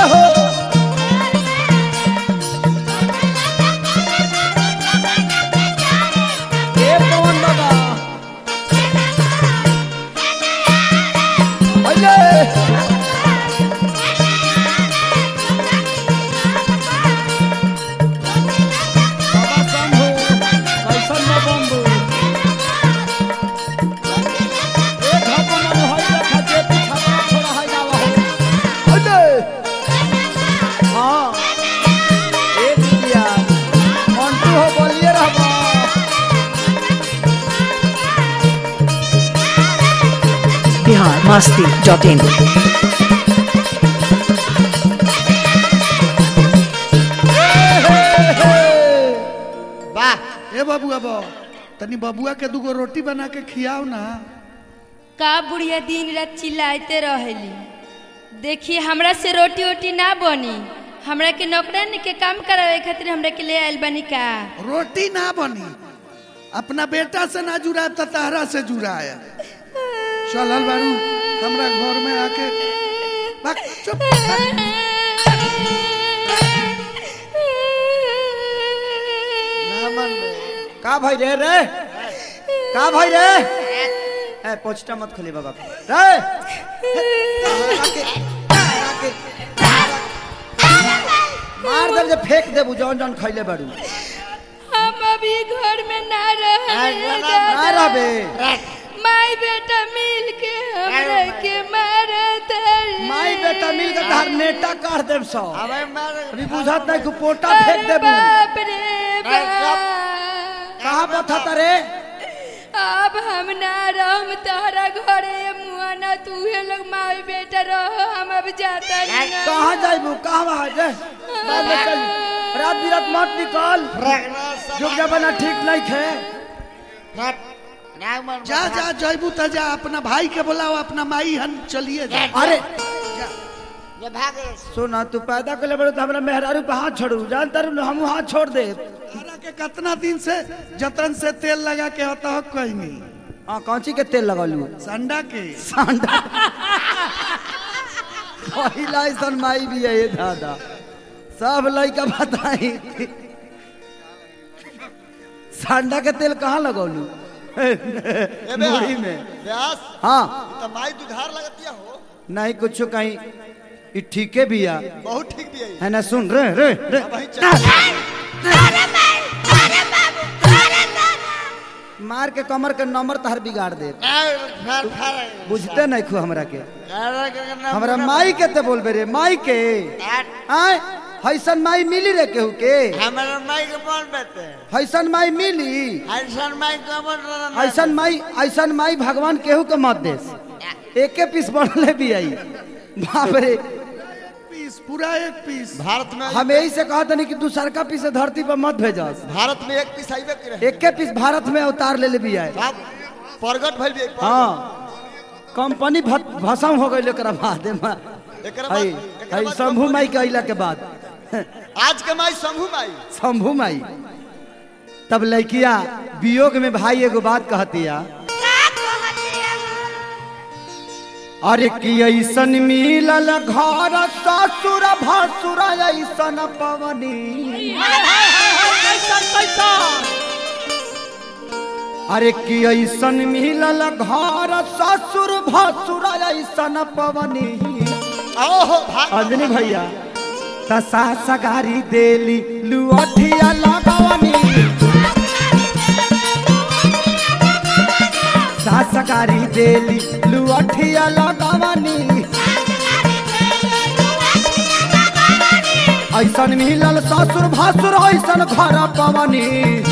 हो ए पवन बाबा अले बाबा शंभू कैसन न बम्बू ए घपन न होई देखा जे पीछा छोड़ा है जाला हो अले हाँ ए दिया मंटू हो बोलिए रहबा बिहार मस्ती डॉट इन वाह ए बबुआ बो तनी बबुआ के दूगो रोटी बना के खियाओ ना का बुढ़िया दिन रात चिल्लाते रहेली देखिए हमरा से रोटी वोटी ना बनी हमरा के नौकरानी के काम करावे खातिर हमरा के ले आइल बनी का रोटी ना बनी अपना बेटा से ना जुड़ा तो तहरा से जुड़ा है चलल बारू हमरा घर में आके भाग, चुप भाग। ना मन में का भाई रे रे का भाई रे ए पोछटा मत खोली बाबा रे मार दे जे फेंक देबू जौन जौन खैले बाड़ू हम अभी घर में ना रहे ना रहबे माई बेटा मिल के हमरा के मारत रे। माई बेटा मिल के तहार नेटा काट देब सौ अबे मार अभी बुझत नहीं कि पोटा अरे फेंक देबू बाप रे अरे बाप। कहाँ बथत रे अब हम ना रहम तहरा घरे मुआ ना तू लोग माई बेटा रहो हम अब जाता नहीं कहाँ जाइबू कहाँ वहाँ रे रात में चल रात बिरात मत निकल जुग जमाना ठीक नहीं खे ना मन जा जा जयबू त जा अपना भाई के बुलाओ अपना माई हन चलिए जा अरे ये भागे सुना तू पैदा कर ले बड़े तो हमरा मेहरारू पे हाथ छोड़ू जानता रू हम हाथ छोड़ दे तारा के कितना दिन से जतन से तेल लगा के होता हो कोई नहीं हाँ कौची के तेल लगलू संडा के सांडा पहिला ऐसन माई भी है ये दादा सब लड़का बताई सांडा के तेल कहाँ लगौलू मुड़ी में व्यास हाँ तो माई दुधार लगतिया हो नहीं कुछ कहीं ये ठीके भी है बहुत ठीक भी है है ना सुन रे रे रे वही चल मार के कमर के नंबर तहर बिगाड़ दे फार फार बुझते नहीं खू हमरा के हमरा माई के ते बोलबे रे माई के आय हैसन माई मिली रे केहू के हमारा माई के कौन बेटे हैसन माई मिली ऐसन माई का बोल ऐसन माई ऐसन माई भगवान केहू के मत देस एके पीस बनले भी आई बाप रे पीस पूरा एक पीस भारत में हम यही से कहत नहीं कि दूसर का पीस धरती पर मत भेजस भारत में एक पीस आइबे करे एके पीस भारत में अवतार ले ले भी आए बाप प्रगट भइल भी एक बार। हाँ कंपनी भ- भसम हो गई एकरा बाद एमा। एकरा बाद हई एकरा हई बाद शंभू माई के अइला के बाद आज के माई शंभू माई शंभू माई तब लड़किया वियोग में भाई एगो बात कहतिया अरे कि ऐसन मिलल घर ससुर भसुर ऐसन पवनी अरे कि ऐसन मिलल घर ससुर भसुर ऐसन पवनी ओहो भाग अंजनी भैया तसा सगारी देली लुअठिया लगवनी सासगारी देली लुअठिया लगवनी ऐसन मिलल ससुर भासुर ऐसन घर पवनी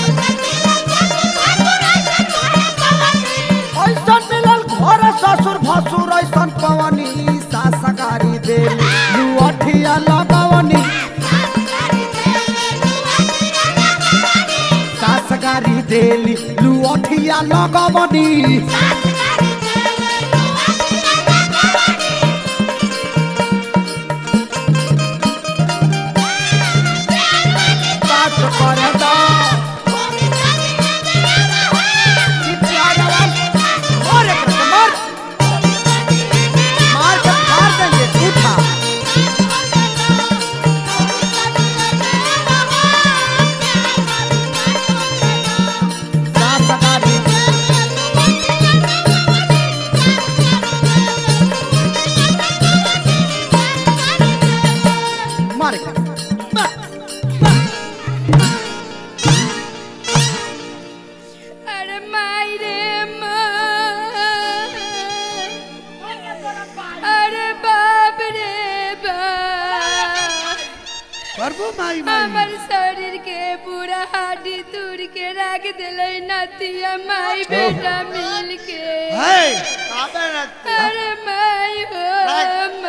ऐसन मिलल घर ससुर भासुर ऐसन पवनी सासगारी देली लुअठिया लगवनी सासगारी देली लुअठिया लगवनी बात करे दा कि प्यारा वाल और एक रकम मार मार के फाड़ देंगे उठा करबो माई माई हमर शरीर के पूरा हड्डी तोड़ के रख दिले नतिया माई बेटा मिल के है आबे ना अरे माई हो रख।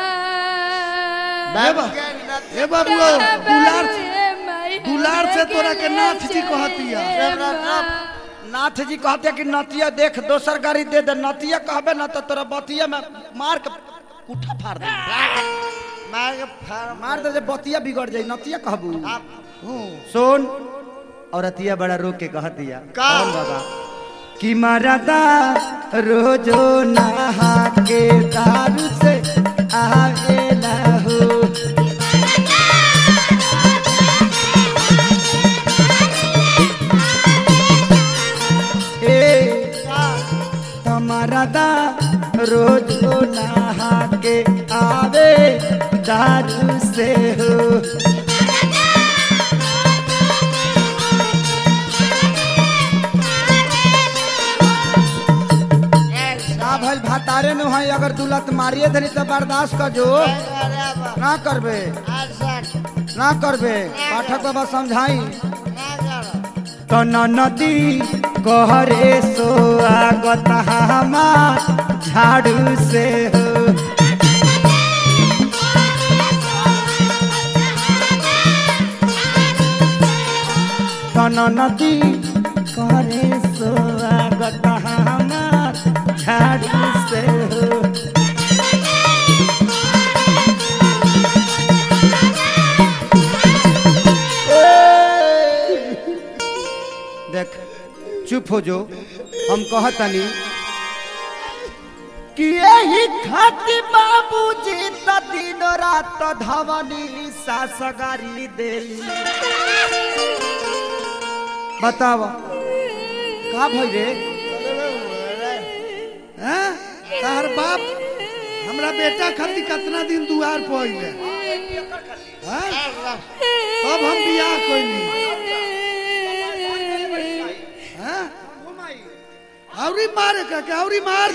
माई ए बा- ए बाबू दुलार दुलार से तोरा के नाथ जी कहतिया नाथ जी कहते कि नतिया देख दोसर गाड़ी दे दे नतिया कहबे ना तो तोरा बतिया में मार के उठा फाड़ दे मार के फाड़ मार दे जे बतिया बिगड़ जाई नतिया कहबू हो सुन औरतिया बड़ा रो के कह दिया का? कौन बाबा कि मरदा रोजो नहा के दारू से आवेला हो ए तमरदा रोजो नहा के आवे दारू से हो ना भइल भातारे न है अगर दुलत मारिए धरी तो बर्दाश्त कर जो ना करबे ना करबे पाठक बाबा समझाई तो नदी कहरे सोआगत हमार झाड़ू से हो तन नदी कहरे सोआगत हमार झाड़ू से हो देख चुप हो जो हम कहतनी कि यही खाती बाबूजी त दिन रात धवनी सासगारी देली बताव का भई रे हैं तार बाप हमरा बेटा खातिर कितना दिन दुआर पहिले हैं अब हम बियाह कइली हैं औरी मारे का के औरी मार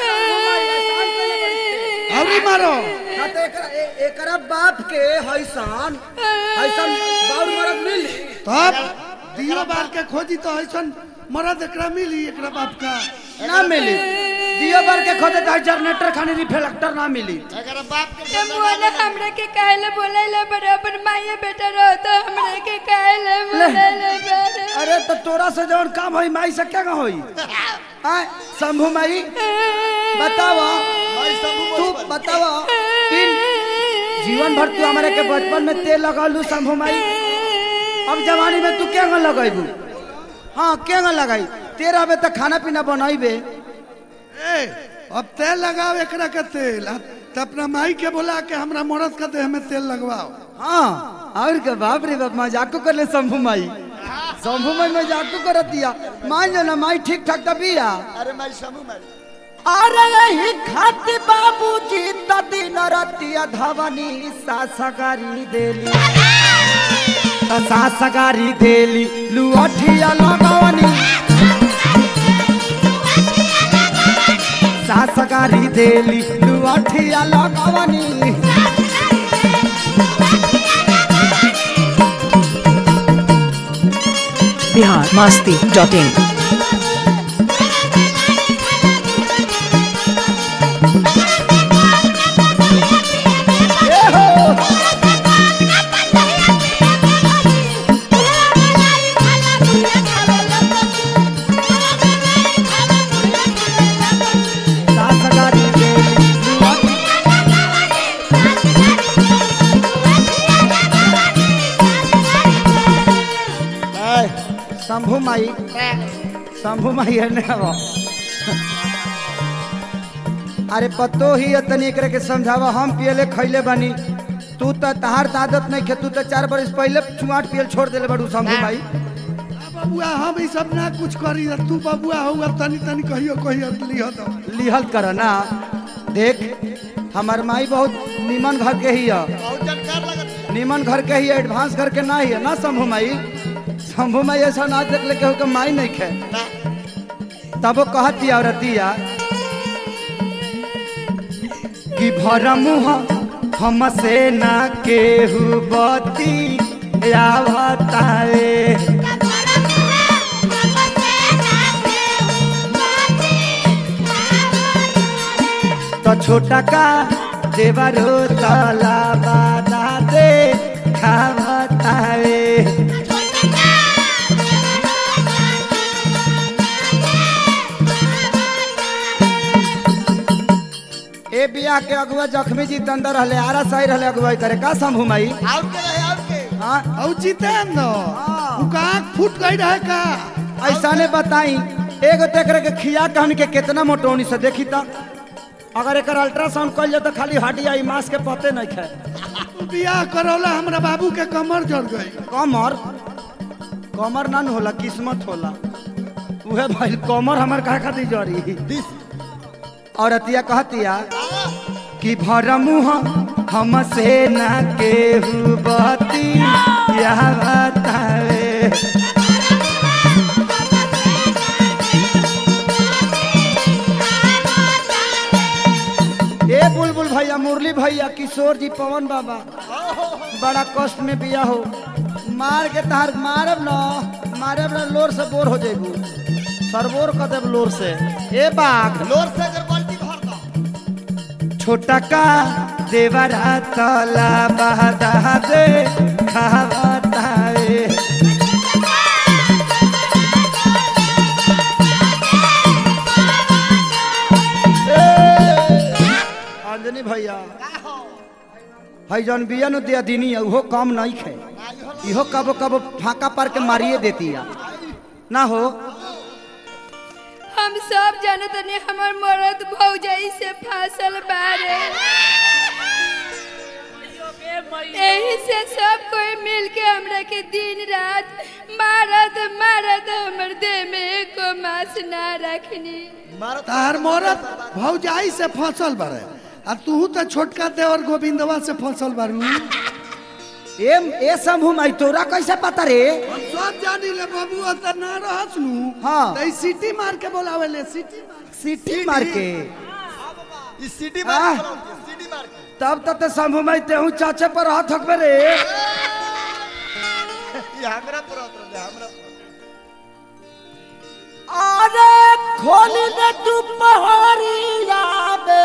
औरी मारो ना तो एकरा ए- एकरा बाप के हैसान हैसान बाउर मरद मिली तब दियो बार के खोजी तो ऐसन मरद एकरा मिली एकरा बाप का ना मिली दियो बार के खोदे तो जनरेटर खानी रिफ्लेक्टर ना मिली अगर बाप के मोला हमरा के काहे बोलैले बराबर माये बेटा रहो तो हमरा के काहे बोलैले बराबर अरे तो तोरा से जवन काम होई माई से क्या होई आय शंभू माई बतावा भाई सब तू बतावा तीन जीवन भर तू हमारे के बचपन में तेल लगा लू शंभू माई अब जवानी में तू क्या लगाईबू हाँ क्या लगाई तेरा बे तो खाना पीना बनाईबे ए अब तेल लगाओ एकरा के तेल आ त अपना माई के बोला के हमरा मरद के देह में तेल लगवाओ हाँ और के बाप रे बाप मजाक कर ले शंभू माई शंभू माई मजाक कर दिया मान जो ना माई ठीक ठाक तबिया अरे मैं समूह में अरे यही खाती बाबूजी त दिन रतिया धवनी सासगारी देली त सासगारी देली लुअठिया लगवनी सासगारी देली लुअठिया लगवनी बिहार मस्ती डॉट इन सासगारी देली लुअठिया शंभू माई शंभू माई है ना वो। अरे पतो ही है तनी एकरे के समझावा हम पियले खैले बानी तू तो तहार त आदत नहीं खे तू तो चार बरस पहले चुआट पियल छोड़ देले बड़ू शंभू माई आ बबुआ हम ई सब ना कुछ करी तू बबुआ होगा तनी तनी कहियो कहियो लिह दो लिहल कर ना देख हमार माई बहुत निमन घर के ही है बहुत जानकार लगत है निमन घर के ही है एडवांस घर के ना ही है ना शंभू माई शंभू माई ऐसा ना देख ले केहू के माई नहीं खे ना तब वो कहती औरतिया कि भर मुँह हमसे ना केहू बती आवतावे तो छोटा का देवरो तला बादा दे खावतावे ए बिया के अगुआ जख्मी जी अंदर रहले आरा सही रहले अगुवाई करे का शंभू माई और के रहे और के हाँ औ जितेंद्र हाँ। उ का फूट गई रहे का ऐसा ने बताई एगो तेकरे के खिया के हमनी के कितना मोटोनी से देखी त अगर एकर अल्ट्रासाउंड कइल जाए तो खाली हड्डी आई मांस के पते नहीं खाए बियाह करौला हमरा बाबू के कमर जड़ गई कमर कमर ना न होला किस्मत होला उहे भाई कमर हमर कहा खातिर जरी और अतिया कहतिया कि भर मुँह हमसे ना केहू बती यह बतावे ए बुलबुल भैया मुरली भैया किशोर जी पवन बाबा बड़ा कष्ट में बिया हो मार के तहार मारब न मारब न लोर से बोर हो जेबू सरबोर कर देब लोर से ए बाघ लोर से अगर बाल्टी भर दो छोटा का देवरा तला बहदा दे खावताए अंजनी भैया हई जौन बिया नु दिया दिनी है, उहो कम नहीं खे इहो कबो कबो फाका पार के मारिए देती है ना हो हम सब जानत नहीं हमर मरद भौजाई से फासल बारे यही से सब कोई मिल के हमरा के दिन रात मारत मारत हमर देह में एको मास ना रखनी मारो तार मरत भौजाई से फसल बारे आ तू तो छोटका देवर गोविंदवा से फसल बारू ए ए समूह माई तोरा कैसे पता रे हम सब जानी ले बाबू त ना रहस नु हाँ। त ई सीटी मार के बोलावे ले सीटी मार सीटी मार के इस सीटी आह। मार के सीटी मार के तब तक तो शंभू माई तेहू चाचे पर हाथ हकबे रे ये हमरा पर उतर हमरा पर अरे खोल दे तू पहाड़िया बे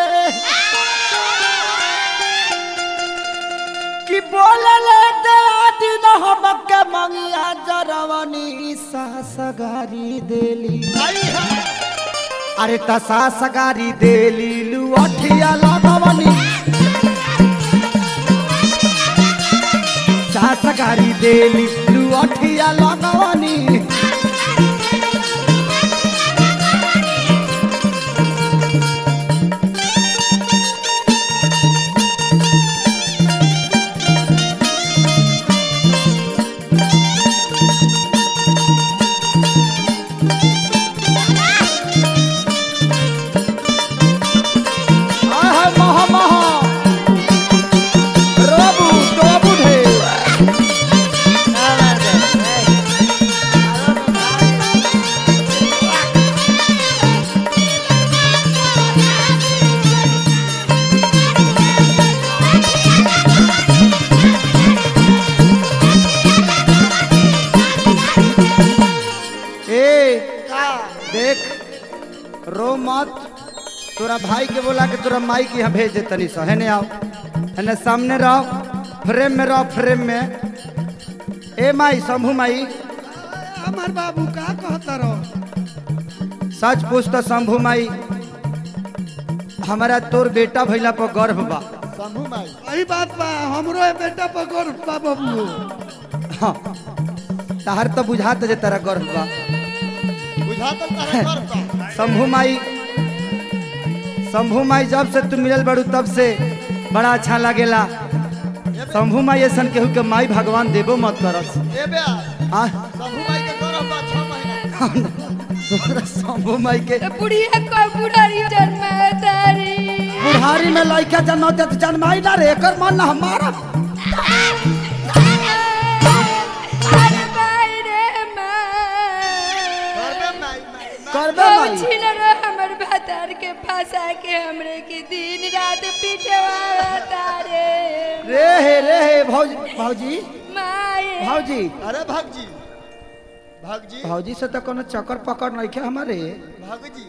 कि बोलले दे दिन हमके मंगिया जरवनी सासगारी देली आई है अरे त सासगारी देली लुअठिया लगवनी सासगारी देली लुअठिया लगवनी आय हाय महा महा रोबू टोबू ढे ए देख रो मत तोरा भाई के बोला के तोरा माई के यहाँ भेज दे तनी सो हेने आओ हेने सामने रहो फ्रेम में रहो फ्रेम में ए माई शंभू माई हमार बाबू का कहता रहो सच पूछ तो शंभू माई हमारा तोर बेटा भैला पर गर्व बा शंभू माई वही बात बा हमरो ए बेटा पर गर्व बा बाबू हाँ तहर तो बुझात जे तेरा गर्व बा बुझा तो तारा करता शंभू माई शंभू माई जब से तू मिलल बड़ू तब से बड़ा अच्छा लागेला शंभू माई ऐसा केहू के माई भगवान देबो मत करस ए बे आ शंभू माई के गौरव बा 6 महीना तोरा शंभू माई के तो बुढ़िया को बुढ़ारी जन्मातारी बुढ़ारी में लड़का जन्म दे जन्माई ना रे एकर मन ना हमारा अरे भाई रे माँ करबे माई माई करबे अब माई छीन रो हमर भातार के फंसा के हमरे के दिन रात पिटवा तारे हे रे हे भौजी भौजी माए भौजी अरे भगजी भगजी भौजी से तो कोनो चक्कर पकड़ नहीं खे हमारे भगजी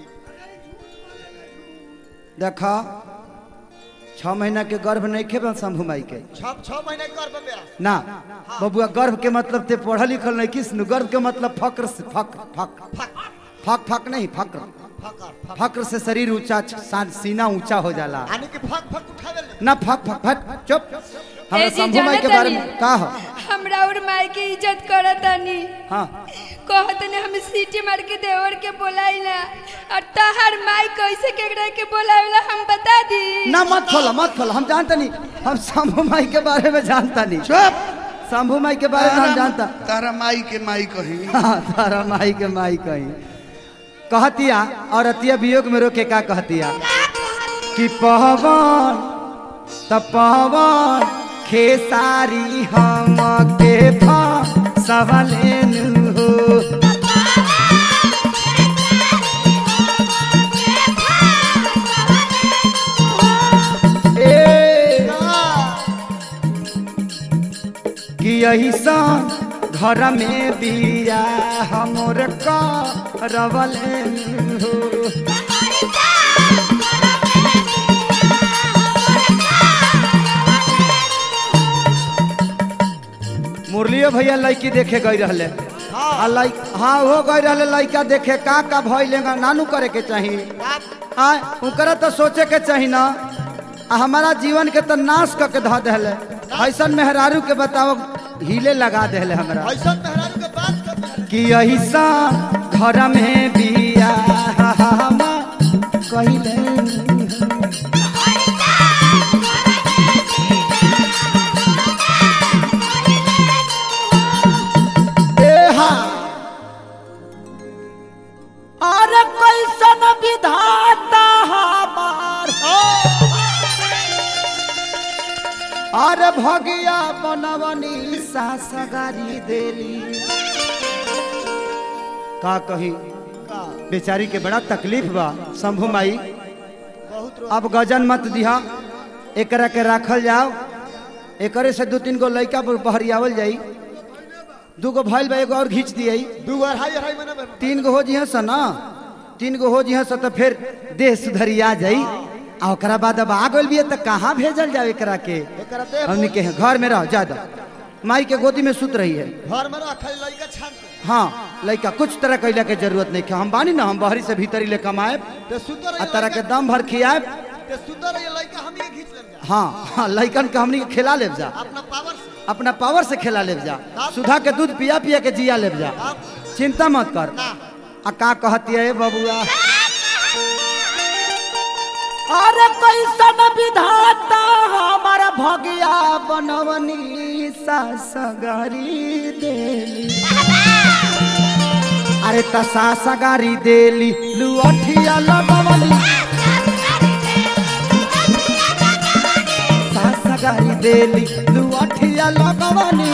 देखा छह महीना के गर्भ नहीं खे बन शंभू माई के छह छह महीने कर बे ना बबुआ गर्भ के मतलब ते पढ़ल लिखल नहीं किस गर्भ के मतलब फक्र से फक फक फक फक फक नहीं फक्र फकर फक फक्र से शरीर ऊंचा सा- सीना ऊंचा हो जाला आने के फक फक उठावे ले ना फक फक फक चुप हमरा ए जी, शंभू माई के जानत बारे में तानी। का हो हमरा और माई के इज्जत करतानी हाँ कहत ने हम सीटी मार के देवर के बोलाई ना और तहार माई कैसे केकरा के बोलावेला हम बता दी ना मत खोलो मत खोलो हम जानता नहीं हम शंभू माई के बारे में जानता नहीं चुप शंभू माई के बारे में हम जानता तारा माई के माई कही हाँ, तारा माई के माई कही कहतिया और अतिया वियोग में रोके का कहतिया कि पवन त पवन खेसारी हम के सवलेन हो ए कि ऐसा घर में बिया हमर का रवलेन हो मुरलियो भैया लड़की देखे गई रहले हाँ लाइक हाँ हो गई रहले लड़का देखे का का भइलेगा नानू करे के चाहिए हाँ उनकरा तो सोचे के चाहिए ना आ हमारा जीवन के तो नाश करके धऽ देले ऐसन मेहरारू के बताओ हिले लगा देले हमरा ऐसा मेहरारू के बात कर कि ऐसा घर में बिया हम कहिले अरे कैसन विधाता हमार अरे भगिया बनवनी सासगारी देली का कही का बेचारी के बड़ा तकलीफ बा शंभू माई बहुत रो अब गजन मत दिहा एकरा के राखल जाओ एकरे से दू तीन गो लड़का बहरियावल जाई दू गो भइल बा एगो और घींच दिए दू अढ़ाई अढ़ाई महीना में तीन गो हो जिहा स ना तीन गो हो जिहा स तो फिर देह सुधरिया जाई आ ओकरा बाद अब आ गइल बिया त कहाँ भेजल जाओ एकरा के एकरा दे हमनी के घर में रह ज्यादा माई के गोदी में सुत रही है घर में रख लइका छान के हाँ लड़का कुछ तरह कैला के जरूरत नहीं है हम बानी ना हम बाहरी से भीतरी ले कमाए ते सुंदर आ तरह के दम भर खियाए ते सुंदर ये लइका हम के खींच लेम जा हाँ हाँ लड़कन के हमनी के खिला लेब जा अपना पावर से अपना पावर से खिला लेब जा सुधा के दूध पिया पिया के जिया लेब जा आप चिंता मत कर ना आ का कहती है बबुआ अरे कैसन विधाता हमारा भगिया बनवनी सासगारी देली अरे त सासगारी देली लुअठिया लगवली सासगारी देली लुअठिया लगवली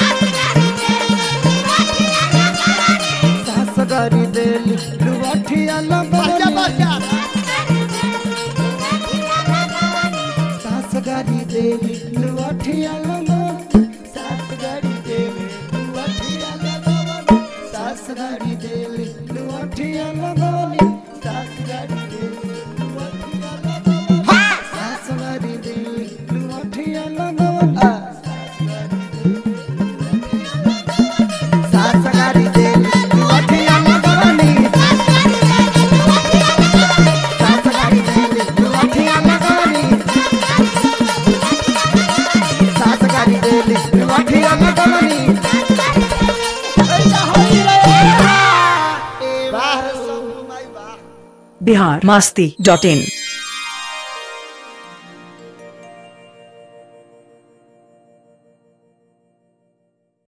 सासगारी देली लुअठिया बच्चा लगवली बच्चा सासगारी देवी लुअठिया लगवली सासगारी देवी लुअठिया लगवली सासगारी देवी लुअठिया लगवली सासगारी देवी लुअठिया लगवली सासगारी देवी लुअठिया लगवली सासगारी देवी लुअठिया लगवली सासगारी देवी लुअठिया लगवली सासगारी देली लुअठिया लगवली बाहर सब माई बा बिहार मस्ती डॉट इन